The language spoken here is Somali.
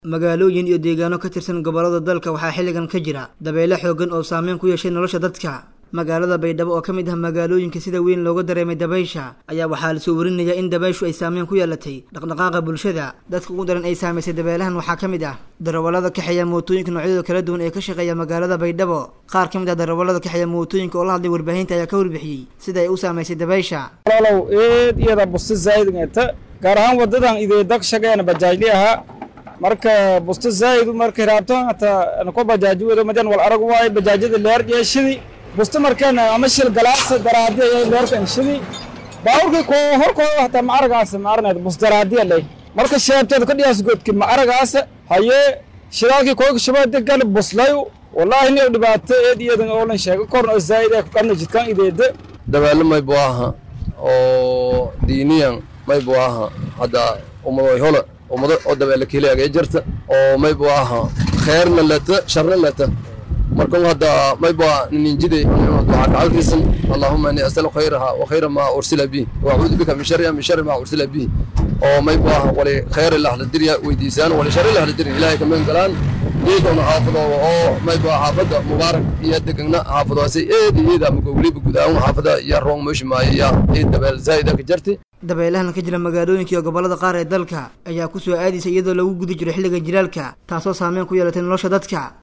magaalooyin iyo deegaano ka tirsan gobollada dalka waxaa xilligan ka jira dabeyle xoogan oo saameyn ku yeeshay nolosha dadka magaalada baydhabo oo ka mid ah magaalooyinka sida weyn looga dareemay dabaysha ayaa waxaa lasoo warinayaa in dabayshu ay saameyn ku yeelatay dhaqdhaqaaqa bulshada dadka ugu daran ay saamaysay dabeelahan waxaa ka mid ah darawallada kaxeeya mootooyinka noocyadooda kala duwan ee ka shaqeeya magaalada baydhabo qaar ka mid ah darawallada kaxeeya mootooyinka oo la hadlay warbaahinta ayaa ka warbixiyey sida ay u saamaysay dabaysha walaalow eed iyada busti zaa'idngata gaar ahaan wadadan ideedag shageena bajaajli ahaa marka busti zaa'idu markay raabto hata nako bajaaji wedo madan wal arag waaye bajaajyada leer yeeshidi busti markeena ama shil galaasa daraadi ayay leerka inshidi baawurkii ko horkooda hataa ma aragaasa ma arneed bus daraadiya leh marka sheebteed ka dhiyaas godki ma aragaasa hayee shidaalkii koyka shabaade gal buslayu wallaahi nin dhibaato eed iyadan oolan sheego korna oo zaa'id ee kuqarna jidkan ideeda dabaalo maybu aha oo diiniyan maybu aha hadda ummadoy hola ummado oo dabeele keliyaga jirta oo maybu aha kheerna leta sharna leta markan hadda maybu ninjide ducaa kacalkiisan allahuma inni asalu khayraha wa khayra ma ursila bihi wa acuudu bika min sharriha min sharri ma ursila bihi oo maybu aha wali khayr lahla dirya weydiisaan wali sharri lahla dirya ilaahay ka magan galaan geedona xaafadooda oo maybu xaafadda mubaarak iyo degagna xaafadoose eed iyada magowliba gudaawun xaafada iyo roong meesha maayaya eed dabeel zaa'ida ka jarti dabeelahan ka jira magaalooyinka iyo gobollada qaar ee dalka ayaa ku soo aadaysa iyadoo lagu guda jiro xilliga jilaalka taasoo saameyn ku yeelatay nolosha dadka